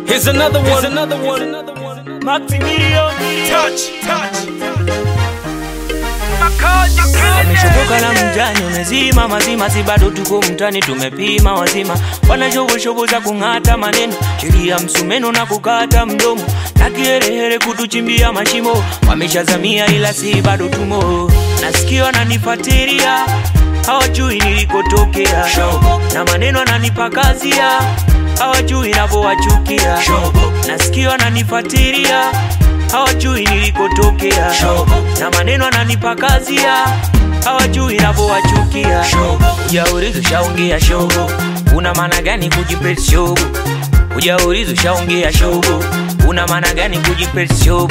Here's another one. Here's another one. Maximilian Touch, touch. Ameshoboka na mjani umezima mazima, si bado tuko mtani, tumepima wazima, wana shobo shobo za kung'ata maneno, sheria msumeno na kukata mdomo, na kiherehere kutuchimbia mashimo, wameshazamia ila si bado tumo, nasikia wananifuatilia hawajui nilikotokea, na maneno ananipakazia hawajui navyowachukia, nasikia wananifuatilia hawajui nilikotokea, na maneno ananipakazia hawajui navyowachukia. Ujaulizo shaongea shogo, una maana gani kujipesi shogo? Ujaulizo shaongea shogo, una maana gani kujipesi shogo?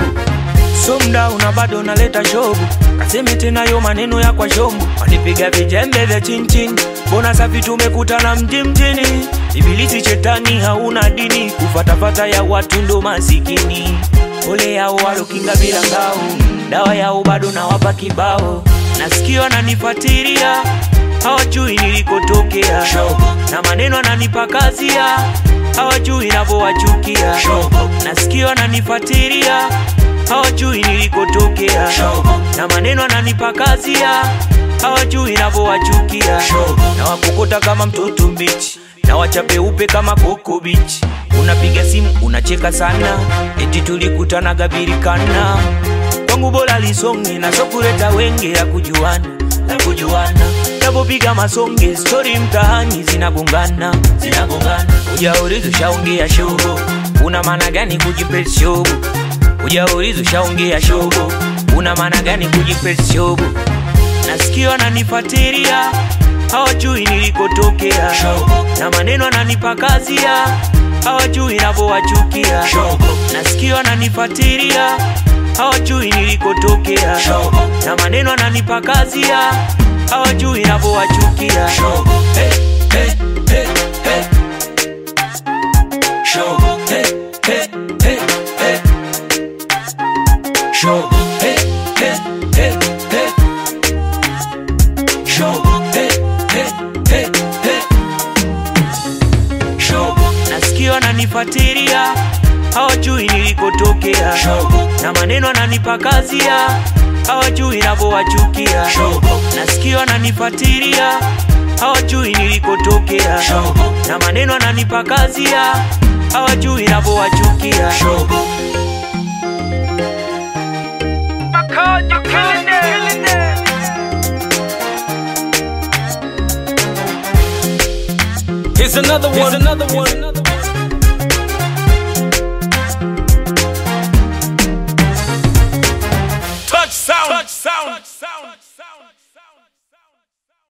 So mda una bado unaleta shogo, kaseme tena yo maneno ya kwa shombo, wanipiga vijembe vya chinchin, mbona safi tumekutana mji mjini, ibilisi shetani hauna dini, kufatafata ya watu ndo masikini, ole yao walokinga bila ngao, dawa yao bado nawapa kibao, nasikia wananifuatilia hawajui nilikotokea, na maneno ananipakazia hawajui navyowachukia, nasikia wananifuatilia hawajui nilikotokea, na maneno ananipakazia hawajui navyowachukia, na wakokota kama mtoto mbichi na wachape upe kama koko bichi. Unapiga simu unacheka sana, eti tulikutana birikana kwangu bora lisonge na sokuleta wenge ya kujuana na kujuana napopiga masonge stori mtaani zinagongana zinagongana ujaulizo shaongea shogo una maana gani kujipesi shogo ujaulizo shaongea shogo una maana gani kujipesi shogo nasikia wananifuatilia hawajui nilikotokea na maneno ananipakazia hawajui navyowachukia nasikia wananifuatilia hawajui nilikotokea na maneno ananipakazia hawajui navyowachukia hey, hey, hey, hey. Shogo, hey, hey, hey, hey. Shogo, hey, hey, hey, hey. Shogo, hey, hey, hey, hey. Shogo, nasikia wananifuatilia hawajui nilikotokea na maneno ananipakazia hawajui navyowachukia nasikia wananifuatilia hawajui nilikotokea na maneno ananipakazia hawajui navyowachukia Here's another one. Here's another one. Touch sound. Touch sound. Touch sound.